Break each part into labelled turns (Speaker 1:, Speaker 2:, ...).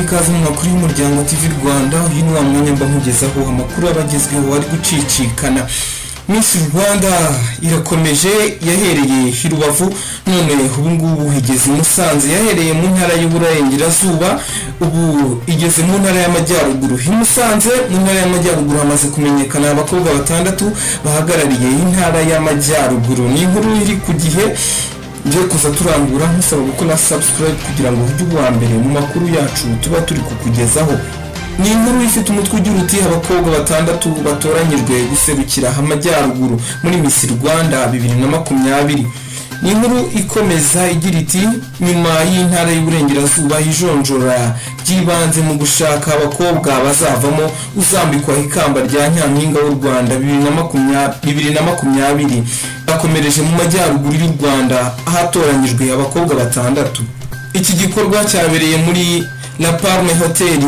Speaker 1: ikaze mu makuru y'umuryango TV Rwanda uyu ni wa mwanya mba nkugezaho amakuru abagezweho ari gucicikana Miss Rwanda irakomeje yahereye i Rubavu none ubu ngubu igeze i Musanze yahereye mu ntara y'Uburengerazuba ubu igeze mu ntara y'Amajyaruguru i Musanze mu ntara y'Amajyaruguru hamaze kumenyekana abakobwa batandatu bahagarariye intara y'Amajyaruguru ni inkuru iri ku gihe ngiye kuza turangura nkusaba gukora subscribe kugira ngo ujye uwa mbere mu makuru yacu tuba turi kukugezaho ni inkuru ifite umutwe ugira uti abakobwa batandatu batoranyijwe guserukira amajyaruguru muri Miss Rwanda bibiri na makumyabiri ni inkuru ikomeza igira iti nyuma y'intara y'uburengerazuba ijonjora ry'ibanze mu gushaka abakobwa bazavamo uzambikwa ikamba rya nyampinga w'u Rwanda bibiri na makumya- bibiri na makumyabiri bakomereje mu majyaruguru y'u Rwanda ahatoranyijwe abakobwa batandatu iki gikorwa cyabereye muri La Palme Hotel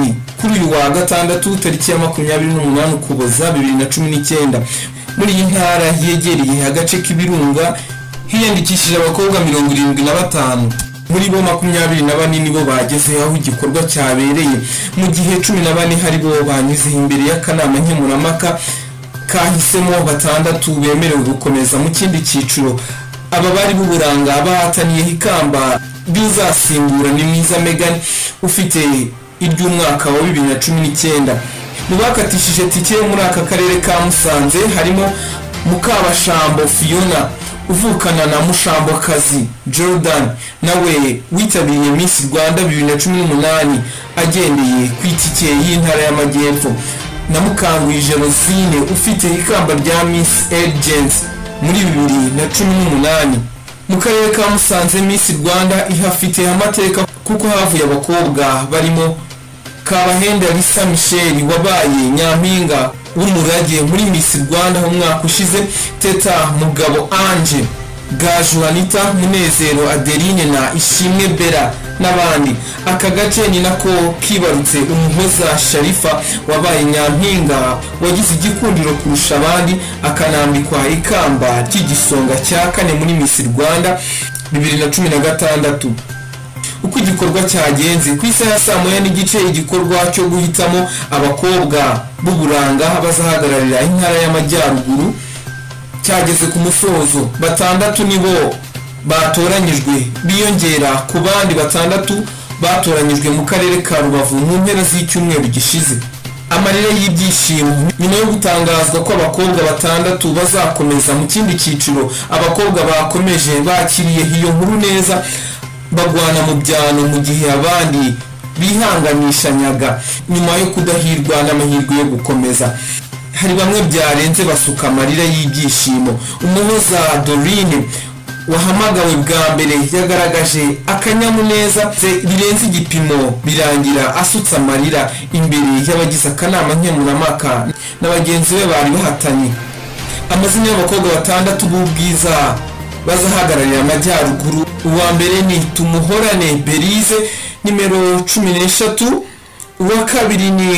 Speaker 1: kuri uyu wa gatandatu tariki ya makumyabiri n'umunani ukuboza bibiri na cumi n'icyenda muri iyi ntara yegereye agace k'ibirunga hiyandikishije abakobwa mirongo irindwi na batanu muri bo makumyabiri na bane nibo bageze aho igikorwa cyabereye mu gihe cumi na bane hari bo banyuze imbere y'akanama nkemurampaka kahisemo batandatu bemerewe gukomeza mu kindi cyiciro aba bari b'uburanga bahataniye ikamba ry'uzasimbura ni mwiza Megan ufite iry'umwaka wa bibiri na cumi n'icyenda mu bakatishije tike yo muri aka karere ka Musanze harimo Mukabashambo Fiona uvukana na Mushambokazi Jordan nawe witabiriye Miss Rwanda bibiri na cumi n'umunani agendeye ku itike y'intara y'Amajyepfo na Mukanguyi Gerosine ufite ikamba rya Miss Agents muri bibiri na cumi n'umunani mu karere ka Musanze Miss Rwanda ihafite amateka kuko havuye abakobwa barimo Kabahenda Lisa Michel wabaye nyampinga w'umurage muri Miss Rwanda umwaka ushize Teta Mugabo Ange Gaju Anita Munezero Adeline na Ishimwe Bella n'abandi aka gace ni nako kibarutse umuhoza sharifa wabaye nyampinga wagize igikundiro kurusha abandi akanambikwa ikamba ry'igisonga cya kane muri Miss Rwanda bibiri na cumi na gatandatu uko igikorwa cyagenze ku isaha ya saa moya n'igice igikorwa cyo guhitamo abakobwa b'uburanga bazahagararira intara y'amajyaruguru cyageze ku musozo batandatu nibo batoranyijwe biyongera ku bandi batandatu batoranyijwe mu karere ka rubavu mu mpera z'icyumweru gishize amarira y'ibyishimo nyuma yo gutangazwa ko abakobwa batandatu bazakomeza mu kindi cyiciro abakobwa bakomeje bakiriye iyo nkuru neza bagwana mu byano mu gihe abandi bihanganishanyaga nyuma yo kudahirwa n'amahirwe yo gukomeza hari bamwe byarenze basuka amarira y'ibyishimo umuhoza dorine wahamagawe bwa mbere yagaragaje akanyamuneza ze birenze igipimo birangira asutse amarira imbere y'abagize akanama nkemurampaka na bagenzi be bari bahatanye amazina y'abakobwa batandatu b'ubwiza bazahagararira amajyaruguru uwa mbere ni tumuhorane berize nimero cumi n'eshatu uwa kabiri ni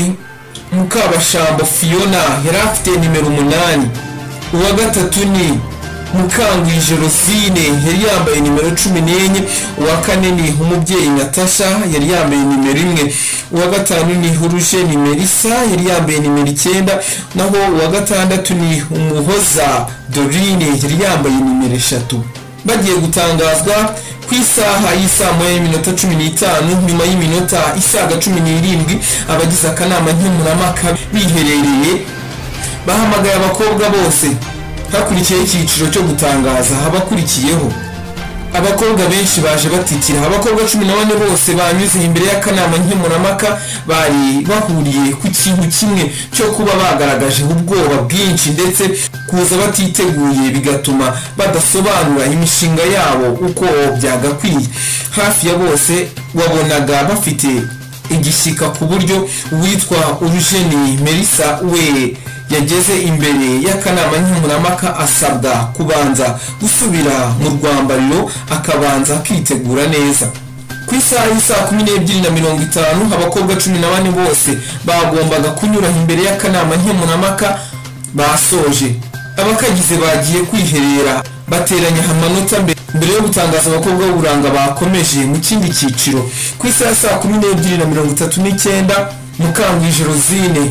Speaker 1: Mukabashambo Fiona yari afite nimero umunani uwa gatatu ni Mukangwije Rosine yari yambaye nimero cumi n'enye uwa kane ni umubyeyi Natasha yari yambaye nimero imwe uwa gatanu ni Urujeni Melissa yari yambaye nimero icyenda naho uwa gatandatu ni Umuhoza Dorine yari yambaye nimero eshatu bagiye gutangazwa ku isaha y'isaa moya y'iminota cumi n'itanu nyuma y'iminota isaga cumi n'irindwi abagize akanama nkemurampaka biherereye bahamagaye abakobwa bose hakurikiyeho icyiciro cyo gutangaza abakurikiyeho abakobwa benshi baje batikira abakobwa cumi na bane bose banyuze imbere y'akanama nkemurampaka bari bahuriye ku kintu kimwe cyo kuba bagaragaje ubwoba bwinshi ndetse kuza batiteguye bigatuma badasobanura imishinga yabo uko byagakwiye hafi ya bose wabonaga bafite igishyika ku buryo uwitwa urujeni melissa we yageze imbere y'akanama nkemurampaka asabwa kubanza gusubira mu rwambariro akabanza akitegura neza ku isaha y'isaa kumi n'ebyiri na mirongo itanu abakobwa cumi na bane bose bagombaga kunyura imbere y'akanama nkemurampaka basoje abakagize bagiye kwiherera bateranya amanota mbere mbere yo gutangaza abakobwa b'uburanga bakomeje mu kindi cyiciro ku isaha ya saa kumi n'ebyiri na mirongo itatu n'icyenda mukangwije rozine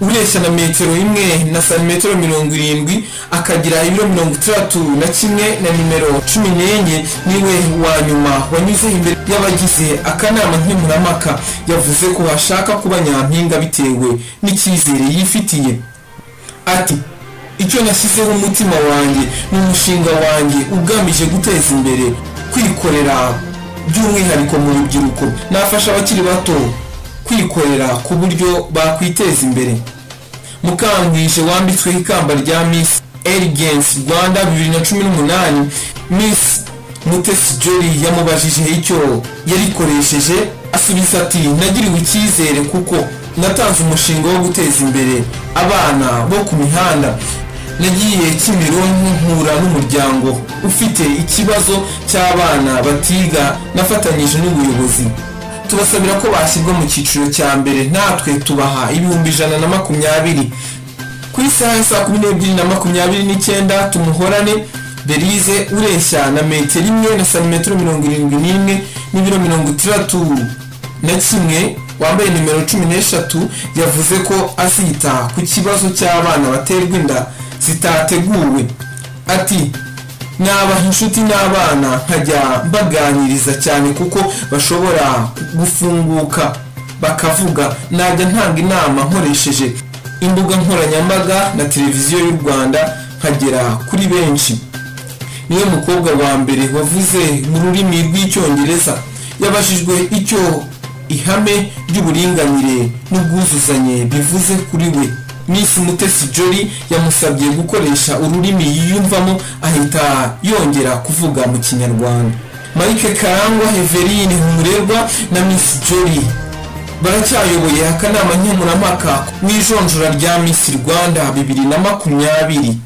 Speaker 1: ureshya na metero imwe na santimetero mirongo irindwi akagira ibiro mirongo itandatu na kimwe na nimero cumi n'enye niwe wa nyuma wanyuze imbere y'abagize akanama nkemurampaka yavuze ko bashaka kuba nyampinga bitewe n'icyizere yifitiye ati icyo nashyizeho umutima wanjye ni umushinga wanjye ugamije guteza imbere kwikorera by'umwihariko mu rubyiruko nafasha abakiri bato kwikorera ku buryo bakwiteza imbere mukangwije wambitsweho ikamba rya miss Elegance rwanda 2018 miss mutesi jolly yamubajije icyo yarikoresheje asubiza ati nagiriwe icyizere kuko natanze umushinga wo guteza imbere abana bo ku mihanda nagiye kimironko mpura n'umuryango ufite ikibazo cy'abana batiga nafatanyije n'ubuyobozi tubasabira ko bashyirwa mu cyiciro cya mbere natwe tubaha ibihumbi ijana na makumyabiri ku isaha ya saa kumi n'ebyiri na makumyabiri n'icyenda tumuhorane berize ureshya na metero imwe na santimetero mirongo irindwi n'imwe n'ibiro mirongo itandatu na kimwe wambaye nimero cumi n'eshatu yavuze ko azita ku kibazo cy'abana baterwa inda zitateguwe ati nabaha inshuti n'abana nkajya mbaganiriza cyane kuko bashobora gufunguka bakavuga najya ntanga inama nkoresheje imbuga nkoranyambaga na televiziyo y'u rwanda nkagera kuri benshi niwe mukobwa wa mbere wavuze mu rurimi rw'icyongereza yabajijwe icyo ihame ry'uburinganire n'ubwuzuzanye bivuze kuri we miss mutesi jolly yamusabye gukoresha ururimi yiyumvamo ahita yongera kuvuga mu kinyarwanda mike karangwa heverine humurerwa na miss jolly baracyayoboye akanama nkemurampaka mu ijonjora rya miss rwanda bibiri na makumyabiri